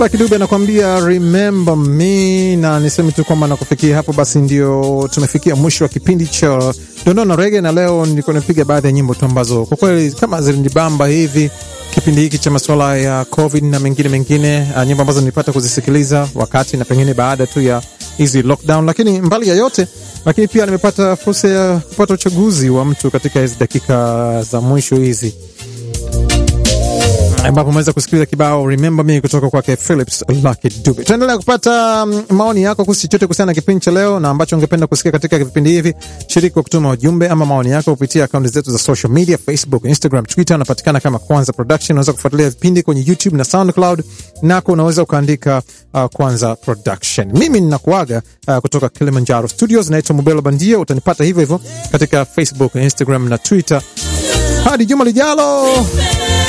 Lucky Dube anakuambia remember me, na niseme tu kwamba nakufikia hapo, basi ndio tumefikia mwisho wa kipindi cha dondoo na rege, na leo niko napiga baadhi ya nyimbo tu ambazo kwa kweli kama zilinibamba hivi kipindi hiki cha masuala ya COVID na mengine mengine, uh, nyimbo ambazo nilipata kuzisikiliza wakati na pengine baada tu ya hizi lockdown, lakini mbali ya yote, lakini pia nimepata fursa ya kupata uchaguzi wa mtu katika hizi dakika za mwisho hizi ambapo umeweza kusikiliza kibao remember me kutoka kwake Philips Lucky Dube. Tuendelea kupata um, maoni yako kuhusu chochote kuhusiana na kipindi cha leo na ambacho ungependa kusikia katika vipindi hivi. Shiriki kwa kutuma ujumbe ama maoni yako kupitia akaunti zetu za social media, Facebook, Instagram, Twitter. Unapatikana kama Kwanza Production. Unaweza kufuatilia vipindi kwenye YouTube na SoundCloud, nako unaweza ukaandika uh, Kwanza Production. Mimi ninakuaga uh, kutoka Kilimanjaro Studios, naitwa Mubelo Bandia. Utanipata hivyo hivyo katika Facebook, Instagram na Twitter. Hadi juma lijalo.